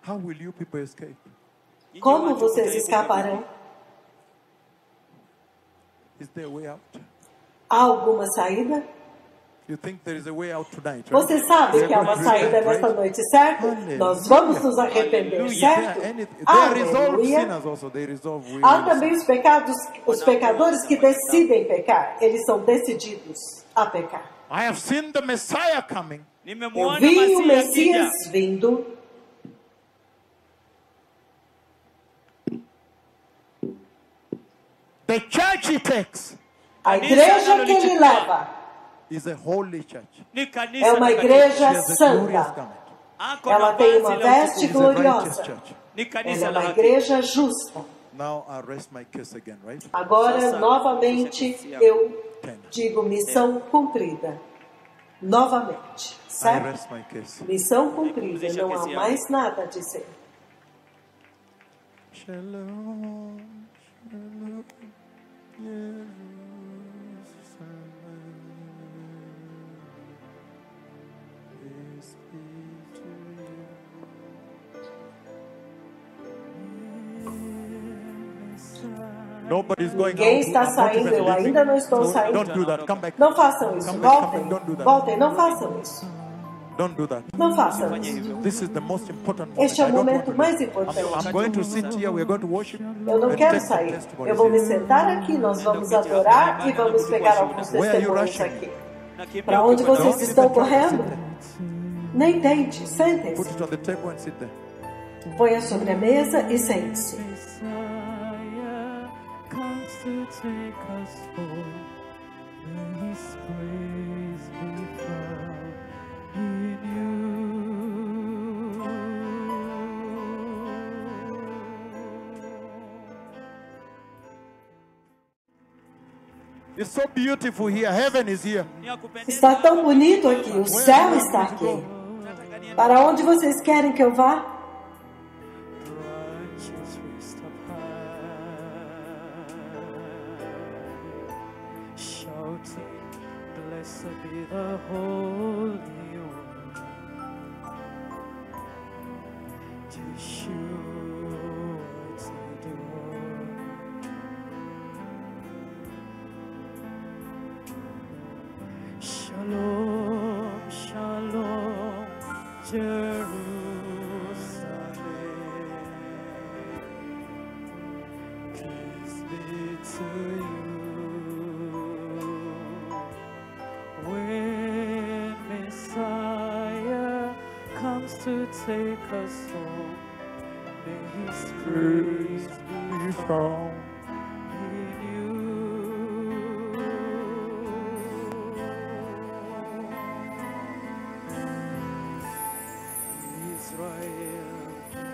How will you people escape? Nyinyi Como watu vocês mtaepuka escaparão? Is there a way out? Há alguma saída? You think there is a way out tonight? Right? Você sabe We're que há going uma to saída repent, nesta right? noite, certo? Aleluia. Nós vamos nos arrepender, There certo? are any- they resolve Aleluia. sinners also. They resolve will. Há também os pecados, os pecadores que decidem pecar. Eles são decididos a pecar. I have seen the Messiah coming. Eu Nimemwona vi o Masihi akija. Messias vindo. The church he takes A Kanisa igreja que ele analolichukua. leva is a holy church. Ni kanisa é uma takatifu. She igreja has a glorious santa. garment. Ako Ela na tem vazi uma la veste It utukufu. is a righteous gloriosa. church. Ni Ela kanisa é la uma haki. igreja justa. Now I rest my case again, right? Agora, Sasa, novamente, deixa eu eu Ten. digo missão cumprida. Novamente, I certo? rest my case. Missão cumprida, Deixa não que há se mais nada a dizer. Shalom, shalom, Jerusalem. Peace be to you. Nobody's going Ninguém out. está I'm not saindo, even eu leaving. ainda não estou So saindo. Don't do that. Come back. Não façam isso, Come back, come voltem. back. Don't do that. Voltem, não façam isso. Don't do that. Não façam isso. This is the most important moment. Este é o I don't momento want to mais leave. importante. I'm, I'm going to sit here. We're going to worship. Eu não and quero take some sair. testimonies Eu vou me here. sentar aqui, nós vamos adorar e vamos pegar alguns Where are you testemunhos rushing? aqui. Nakimbia Para onde ukikwenda vocês Don't estão even try to correndo? sit there. Nem tente, Put sentem-se. it on the table and sit there. Ponha sobre a mesa e sente-se. Messiah comes to take us home. May His praise be found in you. It's so beautiful here. Heaven is here. Ni ya kupendeza Está tão hapa. bonito aqui, o céu está aqui. Nataka niende Para onde vocês querem que eu vá? Branches raised up high, shouting, Blessed be the Holy One, Yeshua Tzidkenu. Shalom, shalom, Jerusalem. Peace be to you. When Messiah comes to take us home, may His praise be found in you. Israel,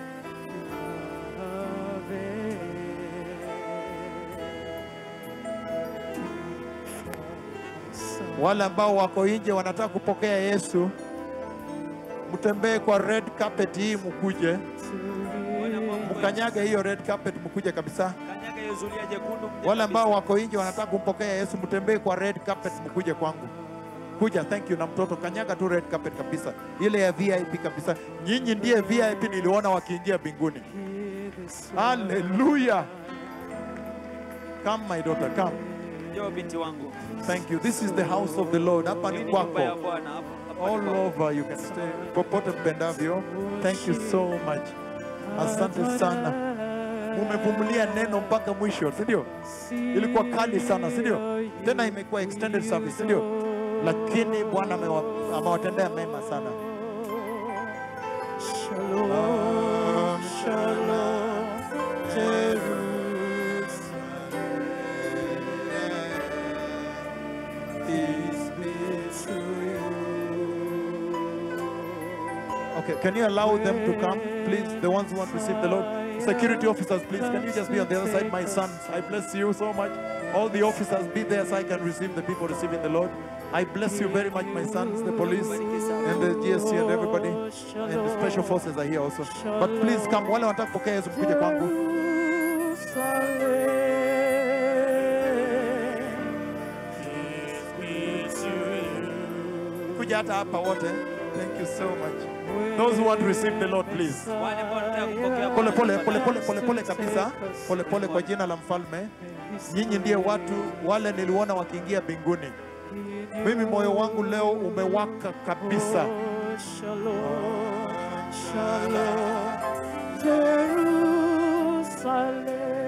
Yahweh. Wale ambao wako nje wanataka kupokea Yesu, mtembee kwa red carpet hii, mkuje Wale ambao mko mkanyage hiyo red carpet, mkuje kabisa. kanyaga hiyo zulia jekundu mje Wale ambao kabisa. wako nje wanataka kumpokea Yesu, mtembee kwa red carpet, mkuje kwangu. Kuja, thank you. Na mtoto kanyaga tu red carpet kabisa, ile ya VIP kabisa. Nyinyi ndiye VIP niliona wakiingia mbinguni. Hallelujah. Come my daughter, come. Njoo binti wangu. Thank you. This is the house of the Lord. Hapa Hii ni ni nyumba ya kwako. Bwana hapa. hapa ni All kwako. over you can stay. Popote mpendavyo. Thank you so much. Asante sana. Mumevumilia neno mpaka mwisho, si ndio? Ilikuwa kali sana, si ndio? Tena imekuwa extended service, si ndio? Lakini Bwana amewa- amewatendea mema sana. Shalom, shalom, Jerusalem. Peace be to you. Okay, can you allow them to come, please? The ones who want to receive the Lord. Security officers, please, can you just be on the other side? My sons, I bless you so much. All the officers, be there so I can receive the people receiving the Lord. I bless you very much, my sons, the police, and the GSC, and everybody. And the special forces are here also. But please come, wale wanataka kupokea Yesu mkuje kwangu. Kuja hata hapa wote. Thank you so much. Those who want to receive the Lord, please. Wale ambao wanataka kupokea Pole Bwana, pole pole pole tafadhali. pole pole kabisa. Pole pole kwa jina la mfalme. Nyinyi ndiye watu wale niliona wakiingia mbinguni. Mimi moyo wangu leo umewaka kabisa. Shalom, shalom, Jerusalem.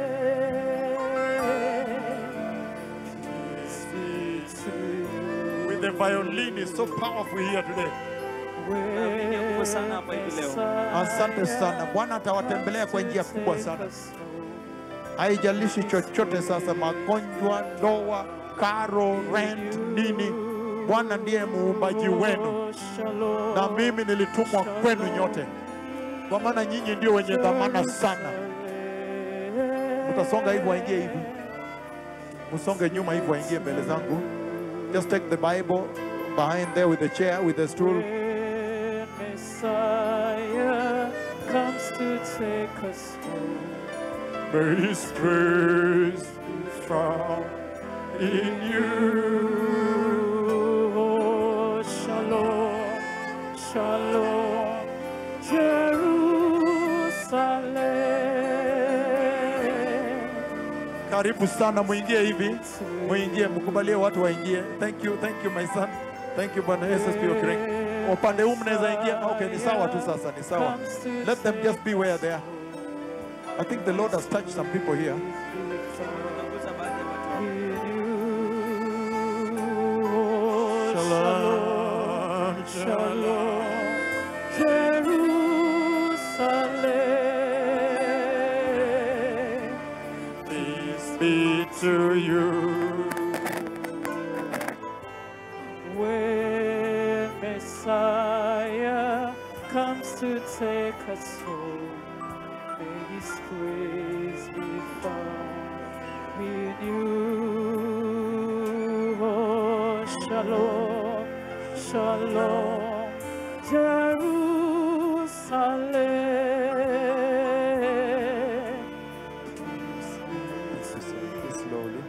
Peace be to you. With the violin is so powerful here today. Naamini nguvu sana hapa hivi leo. Asante sana. Bwana atawatembelea kwa njia kubwa sana. Haijalishi chochote sasa, magonjwa, ndoa, karo, rent, nini. Bwana ndiye muumbaji wenu, Shalom, na mimi nilitumwa kwenu nyote, kwa maana nyinyi ndio wenye dhamana sana. Mtasonga hivi, waingie hivi, msonge nyuma hivi, waingie mbele zangu. Just take the Bible behind there with the chair, with the stool. When Messiah comes to take us home. May His praise be found in you. Oh, shalom, shalom, Jerusalem. Karibu sana, muingie hivi, muingie, mkubalie watu waingie. Thank you, thank you my son. Thank you Bwana Yesu asifiwe Kristo. Upande huu mnaweza ingia. Okay, ni sawa tu sasa, ni sawa. Let them just be where they are. I think the Lord has touched some people here. Tunagusa baadhi ya watu. Shalom, shalom, Jerusalem. Peace be to you. When Messiah comes to take us home, may His praise be found in you. Oh, shalom, shalom, Jerusalem. Slowly.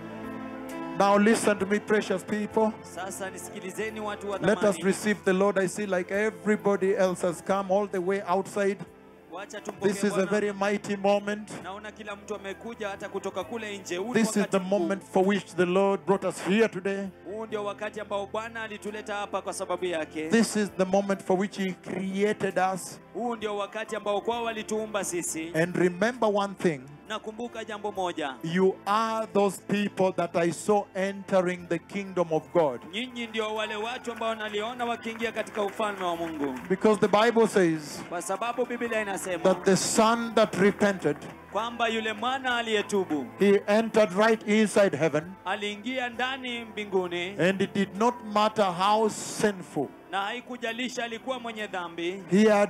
Now listen to me, precious people. Sasa nisikilizeni watu wa Let us thamani. receive the Lord. I see like everybody else has come all the way outside. Wacha This tumpokee is a Bwana. very mighty moment. Naona kila mtu amekuja hata kutoka kule nje. Huu ni This is wakati the mkuu. moment for which the Lord brought us here today. Huu ndio wakati ambao Bwana alituleta hapa kwa sababu yake. This is the moment for which He created us. Huu ndio wakati ambao kwao walituumba sisi. And remember one thing Nakumbuka jambo moja, you are those people that I saw entering the kingdom of God. nyinyi ndio wale watu ambao naliona wakiingia katika ufalme wa Mungu, Because the Bible says kwa sababu Biblia inasema that the son that repented, kwamba yule mwana aliyetubu he entered right inside heaven. aliingia ndani mbinguni, And it did not matter how sinful. na haikujalisha alikuwa mwenye dhambi, He had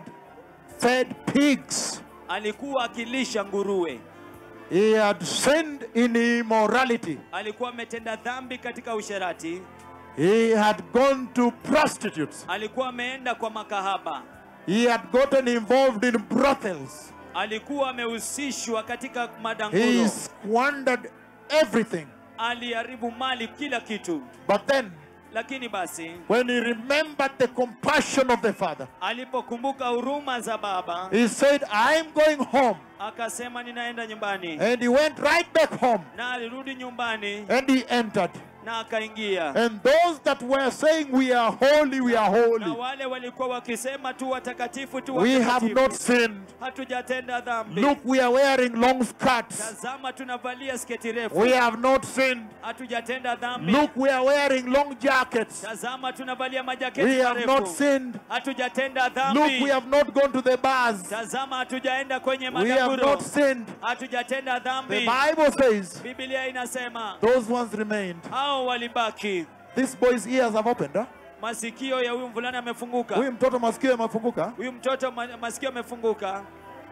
fed pigs. alikuwa akilisha nguruwe, He had sinned in immorality. alikuwa ametenda dhambi katika usherati, He had gone to prostitutes. alikuwa ameenda kwa makahaba, He had gotten involved in brothels. alikuwa amehusishwa katika He madanguro, squandered everything. aliharibu mali, kila kitu. But then, Lakini basi when he remembered the compassion of the Father, alipokumbuka huruma za baba, he said, I'm going home. akasema ninaenda nyumbani, And he went right back home. na alirudi nyumbani And he entered. na akaingia. And those that were saying, We are holy, we are Na holy, wale walikuwa wakisema tu watakatifu tu we have watakatifu, not sinned. hatujatenda dhambi. Look, we are wearing long skirts. Tazama, tunavalia sketi refu, We have not sinned. hatujatenda dhambi. Look, we are wearing long jackets. Tazama, tunavalia We majaketi have not marefu, sinned. hatujatenda Look, dhambi. we have not gone to the bars. Tazama, hatujaenda kwenye We have madaburo, not sinned. hatujatenda The dhambi. Bible says Biblia inasema those ones remained. hao walibaki. This boy's ears have opened. Huh? Masikio ya huyu mvulana yamefunguka, Huyu mtoto masikio yamefunguka. huyu mtoto ma- masikio yamefunguka.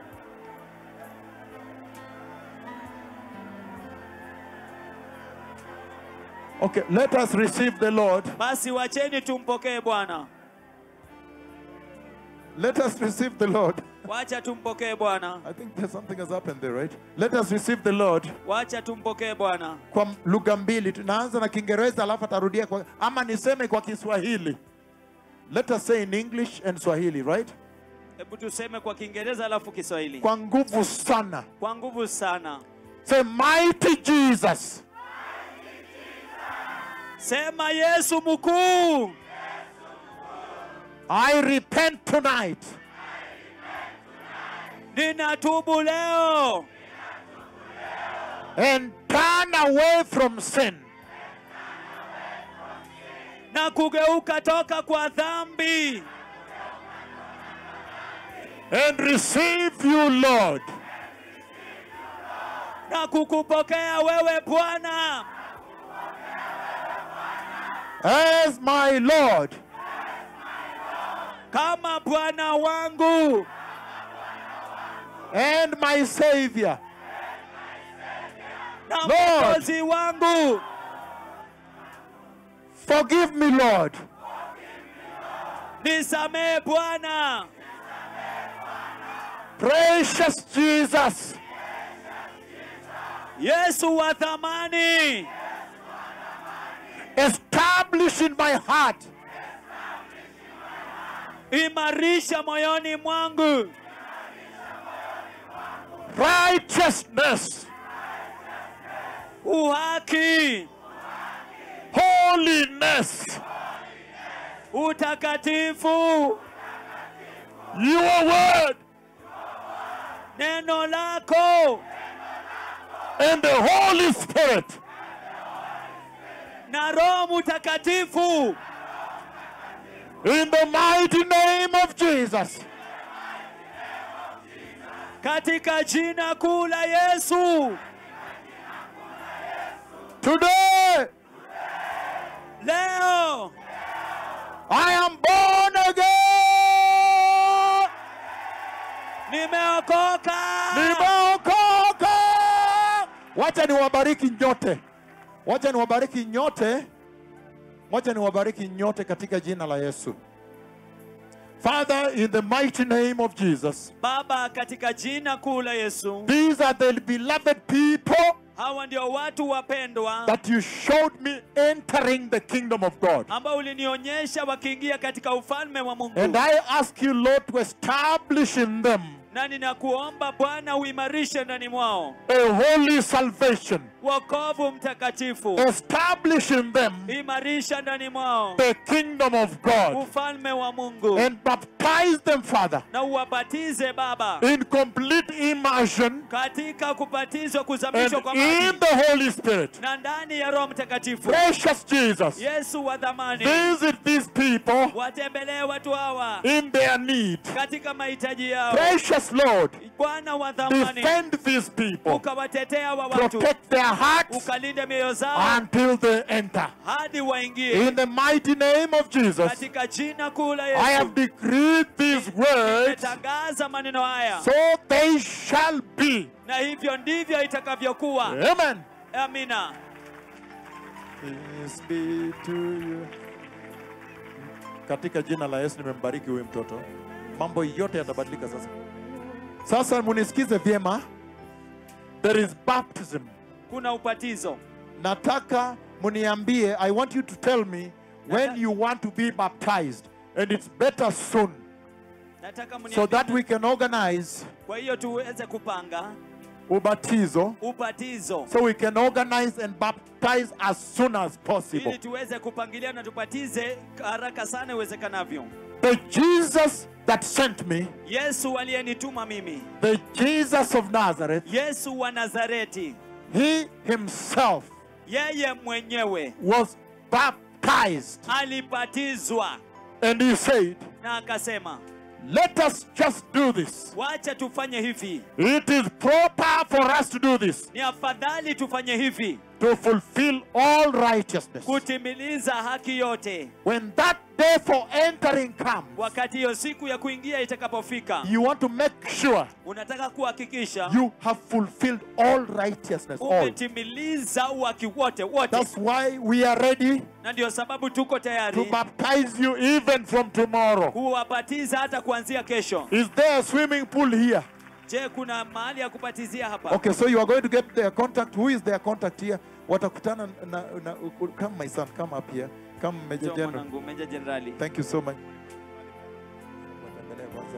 Okay, let us receive the Lord. Basi wacheni tumpokee Bwana, Let us receive the Lord. wacha tumpokee Bwana, I think there's something has happened there, right? Let us receive the Lord. wacha tumpokee Bwana. Kwa lugha mbili. Tunaanza na Kiingereza alafu atarudia kwa ama niseme kwa Kiswahili. Let us say in English and Swahili, right? hebu tuseme kwa kiingereza alafu kiswahili kwa nguvu sana kwa nguvu sana say mighty jesus sema yesu mkuu i repent tonight ninatubu leo and turn away from sin na kugeuka toka kwa dhambi and receive you lord na kukupokea wewe bwana as my lord kama bwana wangu and my savior na Lord. mwokozi wangu forgive me lord nisamehe bwana precious jesus yesu wa thamani establish in my heart imarisha moyoni mwangu righteousness uhaki holiness utakatifu your word neno lako and the holy spirit na roho mtakatifu in the mighty name of jesus katika jina kuu la yesu today leo i am born again nimeokoka nimeokoka wacha niwabariki nyote wacha niwabariki nyote wacha niwabariki nyote katika jina la yesu father in the mighty name of jesus baba katika jina kuu la yesu these are the beloved people hawa ndio watu wapendwa that you showed me entering the kingdom of god ambao ulinionyesha wakiingia katika ufalme wa mungu and i ask you lord to establish in them na ninakuomba bwana uimarishe ndani mwao a holy salvation wokovu mtakatifu establish in them imarisha ndani mwao the kingdom of god ufalme wa mungu and baptize them father na uwabatize baba in complete immersion katika kubatizwa kuzamishwa and kwa maji in the Holy Spirit. na ndani ya roho mtakatifu Precious Jesus, yesu wa dhamani visit these people watembelee watu hawa in their need. katika mahitaji yao Precious Lord, bwana wa dhamani defend these people, ukawatetea wa watu protect their hearts ukalinde mioyo zao until they enter. hadi waingie In the mighty name of Jesus, katika jina kuu la I have yesu decreed these words, nimetangaza maneno haya so they shall be. na hivyo ndivyo itakavyokuwa Amen. amina Peace be to you. Katika jina la Yesu nimembariki huyu mtoto, mambo yote yatabadilika sasa. Sasa munisikize vyema, there is baptism. kuna ubatizo Nataka muniambie, I want you to tell me when Nata- you want to be baptized, and it's better soon, nataka so mniambie- that we can organize kwa hiyo tuweze kupanga ubatizo, ubatizo so we can organize and baptize as soon as possible. ili tuweze kupangilia na tubatize haraka sana iwezekanavyo The Jesus that sent me, yesu aliyenituma mimi the Jesus of Nazareth. yesu wa nazareti He himself yeye mwenyewe was baptized alibatizwa and he said, na akasema Let us just do this. wacha tufanye hivi It is proper for us to do this ni afadhali tufanye hivi to fulfill all righteousness. kutimiliza haki yote When that day for entering comes, wakati hiyo siku ya kuingia itakapofika you want to make sure unataka kuhakikisha you have fulfilled all righteousness. All. umetimiliza uhaki wote wote That's why we are ready na ndio sababu tuko to tayari baptize you even from tomorrow. kuwabatiza hata kuanzia kesho Is there a swimming pool here? je kuna mahali ya kubatizia hapa Okay, so you are going to get their contact. Who is their contact here? Watakutana na, na, come my son, come up here. Come Major Njoo General. mwanangu meja jenerali Thank you so much. Watembelee kwanza.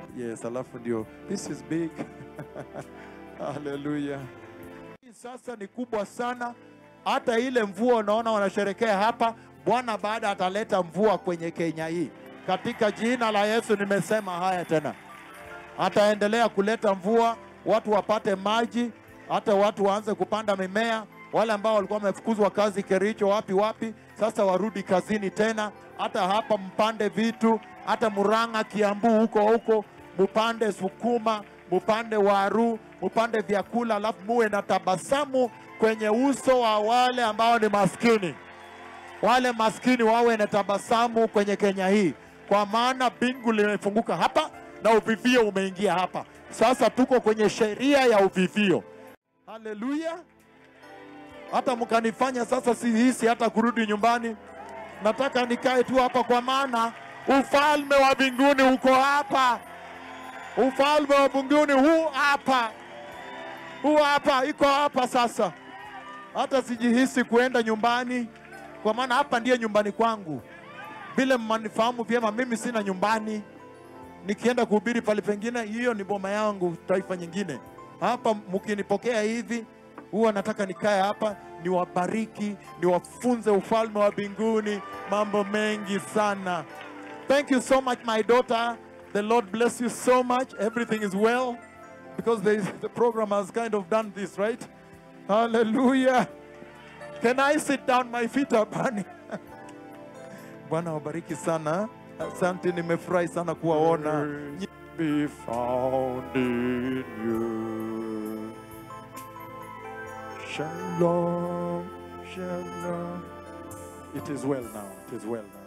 Yes, alafu ndio. This is big. Hallelujah. Hii Sasa ni kubwa sana, hata ile mvua unaona wanasherekea hapa, Bwana baada ataleta mvua kwenye Kenya hii. Katika jina la Yesu nimesema haya tena, ataendelea kuleta mvua, watu wapate maji, hata watu waanze kupanda mimea. Wale ambao walikuwa wamefukuzwa kazi Kericho, wapi wapi, sasa warudi kazini tena. Hata hapa mpande vitu, hata Murang'a, Kiambu, huko huko mupande sukuma, mupande waru, mupande vyakula, alafu muwe na tabasamu kwenye uso wa wale ambao ni maskini wale maskini wawe na tabasamu kwenye Kenya hii, kwa maana bingu limefunguka hapa na uvivio umeingia hapa. Sasa tuko kwenye sheria ya uvivio. Haleluya! Hata mkanifanya sasa sihisi hata kurudi nyumbani, nataka nikae tu hapa, kwa maana ufalme wa mbinguni uko hapa. Ufalme wa mbinguni huu hapa, huu hapa, iko hapa sasa. Hata sijihisi kuenda nyumbani kwa maana hapa ndiye nyumbani kwangu. Vile mmanifahamu vyema, mimi sina nyumbani. Nikienda kuhubiri pale pengine, hiyo ni boma yangu, taifa nyingine. Hapa mkinipokea hivi, huwa nataka nikae hapa, niwabariki, niwafunze ufalme wa mbinguni, mambo mengi sana. Thank you so much my daughter. The Lord bless you so much. Everything is well because there is, the program has kind of done this, right? Hallelujah. Can I sit down? My feet are burning. Bwana wabariki sana. Asante, nimefurahi sana kuwaona. Be found in you. Shalom, shalom. It is well now. It is well now.